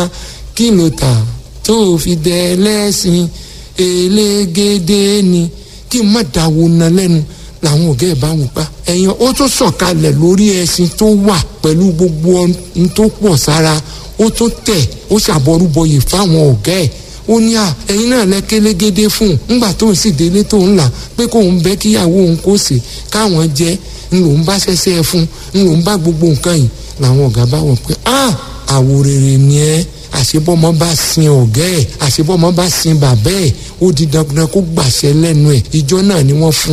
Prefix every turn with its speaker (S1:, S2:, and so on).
S1: kí ló tà tó fi dẹ lẹ́sìn elégédé ni kí n má dáwọ́ na lẹ́nu làwọn ọ̀gá ẹ̀ bá wù pa ẹ̀yàn ó tún sọ̀kalẹ̀ lórí ẹṣin tó wà pẹ̀lú gbogbo ohun tó pọ̀ sára ó tún tẹ̀ ó ṣàbọrúbọyè fáwọn ọ̀gá ẹ̀ ó ní à ẹ̀yin náà lẹ kélégédé fún un ńgbà tó ń sì délé tó ń là pé kóun bẹ́ kíyàwó òun kó sè káwọn jẹ́ ń lòún bá ṣẹṣẹ fún ń lòún bá gbogbo nǹkan yìí làwọn ọ̀gá bá wọ̀ pé ah àwòrèrè ni ẹ́ àṣebọ́mọ bá sin ọ̀gá ẹ̀ àṣebọ́mọ bá sin bàbá ẹ̀ ó di dandan kó gbàṣẹ lẹ́nu ẹ̀ ìjọ náà ni wọ́n fún